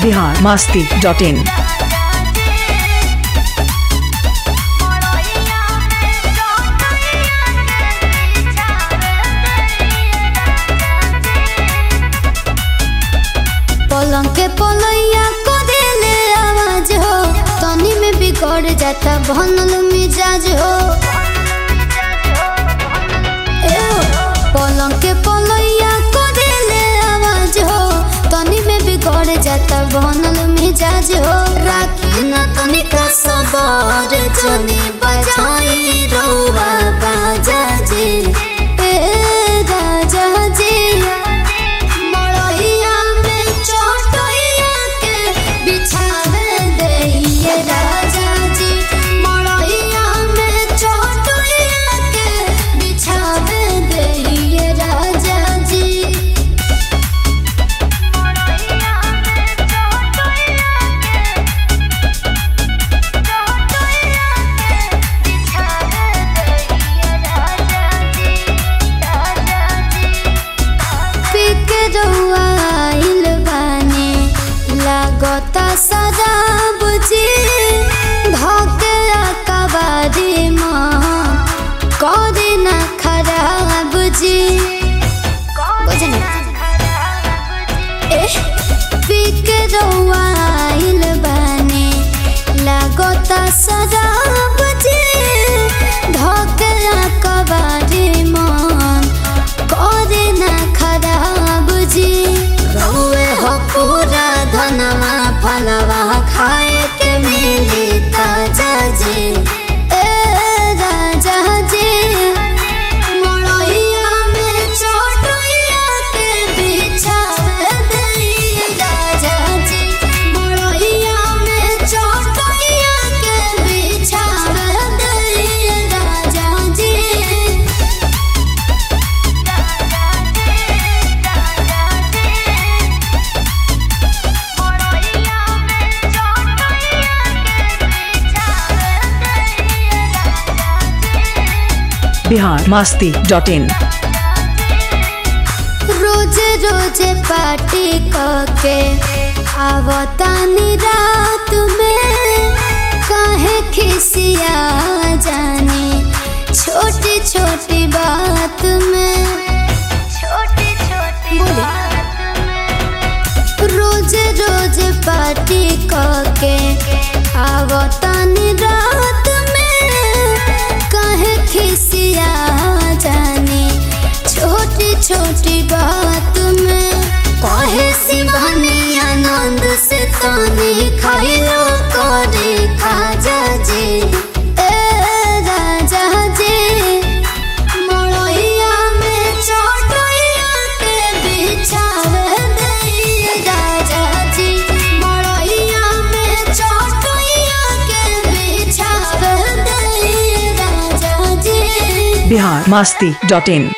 Bihar Masti dot इन पलंग के पलैया को देले आवाज हो तनी में बिगड़ जाता बनल मिजाज हो ए हो, पलंग के पलैया को देले आवाज हो तनी में बिगड़ जाता बनल मिजाज हो राखी न तनी का सबर जनी बजाई रउआ बाजा जी ए राजा जी मड़इया में चटइया के बिछावे देइए राजा जी मड़इया में चटइया के बिछावे देइए राजा जी पिक आइल बानी लागता शराब जी धके कबारी माँ करे न खराब जी बुझनी एह पिक आइल बानी लागता शराब जी धके कबारी माँ करे न खराब जी रउए हो पूरा धनवा फलवा खाए के मिली ताजा जी ए राजा जी मड़इया में चटइया के बिछावे देइए राजा जी मड़इया में चटइया के बिछावे देइए राजा जी बिहार मास्ती डॉट इन रोज रोज पार्टी करके आवतानी रात में काहे खिसिया जाने छोटी छोटी बात में छोटी छोटी रोज रोज पार्टी करके आवतानी रात में काहे खिसिया जाने छोटी छोटी बात में कहे शिवानी आनंद से तानी खाइलो करे खाजा जी ए राजा जी मड़इया में चटइया के बिछावे देइए राजा जी मड़इया में चटइया के बिछावे देइए राजा जी बिहार मास्ती डॉट इन